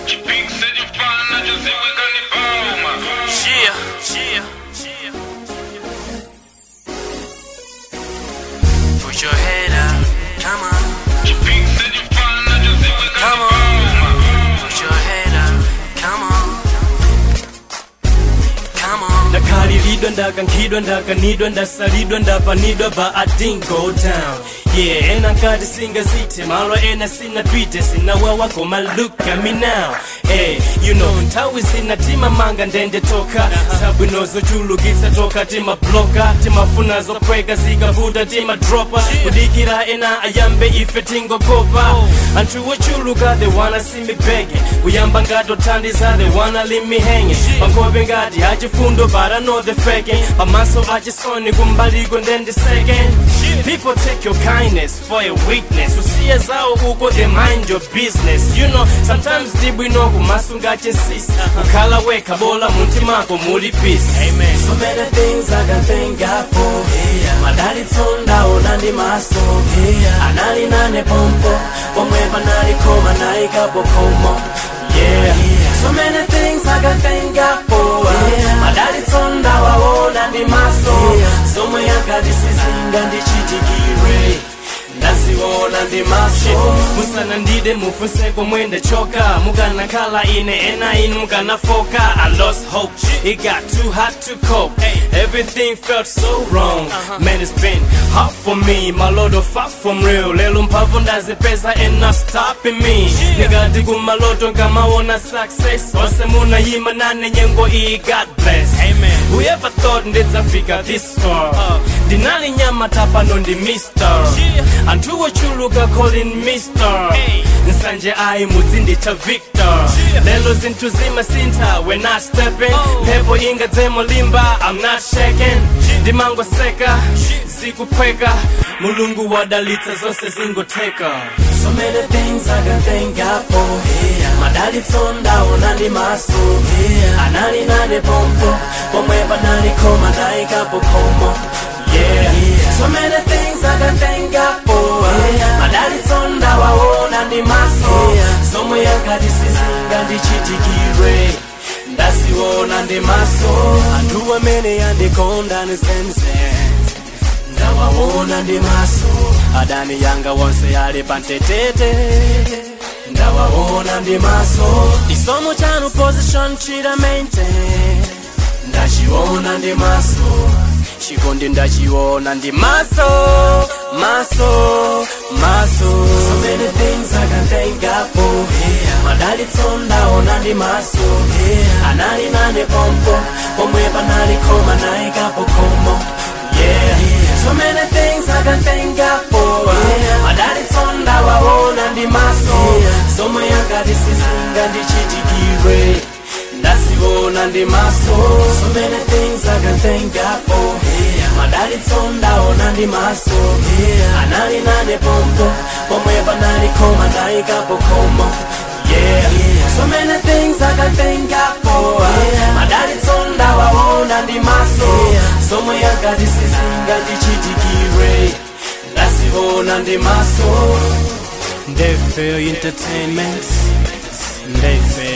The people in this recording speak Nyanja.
chipikise chifana choziwika ni bauma Yeah, yeah, yeah. Put your head up, come on. chipikise chifana choziwika Come ni on. bauma Put your head up, come on. Come on. ndakalilidwa ndakankhidwa ndakanidwa ndasalidwa ndapanidwa but i didn't go down yeah ena nkati singazithe malo ena sinapite sinawawa koma look at me now hey, you know nthawi zinatima manga ndende toka zabwino zochulukitsa toka timabloka timafuna zophweka zikavuta timadropa kudikira ena ayambe ife tingokopa anthu ochuluka they wanna see me begging kuyamba ngati othandiza they wanna leave me hanging pankhope ngati achifundo but I know they faking pamaso achisoni kumbaliko ndende second people take your kindness for a weakness usiye zawo uko they mind your business you know sometimes dibwino kumasunga chinsis kukhala wekha bola muntimako muli peace amen so many things I can thank God for madalitso ndaona ndi maso anali nane pompo pomwe panalikoma nayikapo khomo yeah so many things I can thank God for madalitso ndawaona ndi maso zomwe yakati sizinga ndichitikire ndaziona ndi maso musana ndide mufunse komwe ndachoka mukanakhala ine ena inu mukanafoka i lost hope it got too hot to cope everything felt so wrong man it's been hard for me my lord of far from real lelo mphamvu ndazipeza and not stopping me ndikati kumaloto nkamaona success onse munayima nane nyengo iyi god bless amen whoever thought ndidzafika this far ndinali nyama tapano ndi mister anthu ochuluka calling mister nsanje ayi muzinditcha victor lelo zinthu zimasintha when i stepping mphepo ingadzemo limba i'm not shaking ndimangoseka zikuphweka mulungu wadalitsa zonse zingotheka so many things i can thank god for madalitso ndaona ndi maso anali nane pompo pomwe panalikoma nayikapo khomo yeah so many things i can thank god for madalitso ndawaona ndi maso zomwe yakati sizinga ndichitikire ndaziona ndi maso anthu amene yandikonda nisense ndawaona ndi maso adani yanga wonse yali pantetete ndawaona ndi maso chisomo chanu position chida maintain ndachiona ndi maso chikondi ndachiona ndi maso maso maso so many things i can thank god for madalitso ndaona ndi maso anali nane pompo pomwe panalikoma nayikapo khomo yeah so many things i can thank god for madalitso ndawaona ndi maso zomwe yakati sizinga ndichitikire ndaziona ndi maso so many things i can thank god for madalitso ndaona ndi maso anali nane pompo pomwe panalikoma nayikapo khomo yeah so many things i can thank god for madalitso ndawaona ndi maso zomwe yakati sizinga ndichitikire ndaziona ndi maso Ndayfair Entertainment Ndayfair